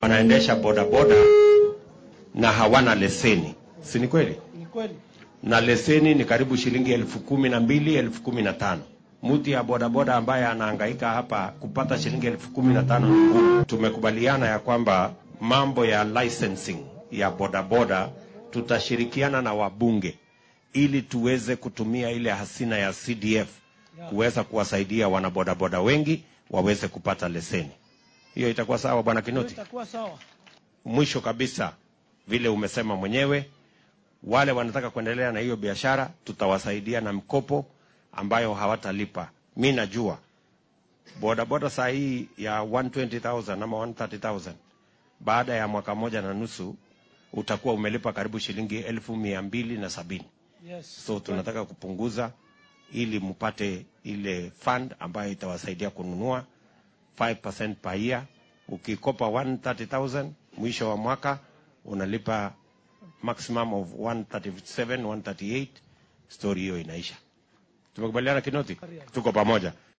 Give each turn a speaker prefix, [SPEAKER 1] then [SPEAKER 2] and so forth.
[SPEAKER 1] wanaendesha bodaboda na hawana leseni, si ni kweli?
[SPEAKER 2] Ni kweli.
[SPEAKER 1] Na leseni ni karibu shilingi elfu kumi na mbili elfu kumi na tano Mtu ya bodaboda ambaye anahangaika hapa kupata shilingi elfu kumi na tano ni ngumu. Tumekubaliana ya kwamba mambo ya licensing ya bodaboda tutashirikiana na wabunge ili tuweze kutumia ile hasina ya CDF kuweza kuwasaidia wanabodaboda wengi waweze kupata leseni. Hiyo itakuwa sawa, bwana
[SPEAKER 2] Hiyo
[SPEAKER 1] Kinoti?
[SPEAKER 2] itakuwa sawa.
[SPEAKER 1] Mwisho kabisa, vile umesema mwenyewe, wale wanataka kuendelea na hiyo biashara tutawasaidia na mkopo ambayo hawatalipa. Mi najua bodaboda saa hii ya 120,000 ama 130,000 baada ya mwaka moja na nusu utakuwa umelipa karibu shilingi elfu mia mbili na sabini.
[SPEAKER 2] Yes.
[SPEAKER 1] So tunataka kupunguza ili mpate ile fund ambayo itawasaidia kununua 5% per year. Ukikopa 130,000 mwisho wa mwaka unalipa maximum of 137, 138, story hiyo inaisha. Tumekubaliana Kinoti? Tuko pamoja.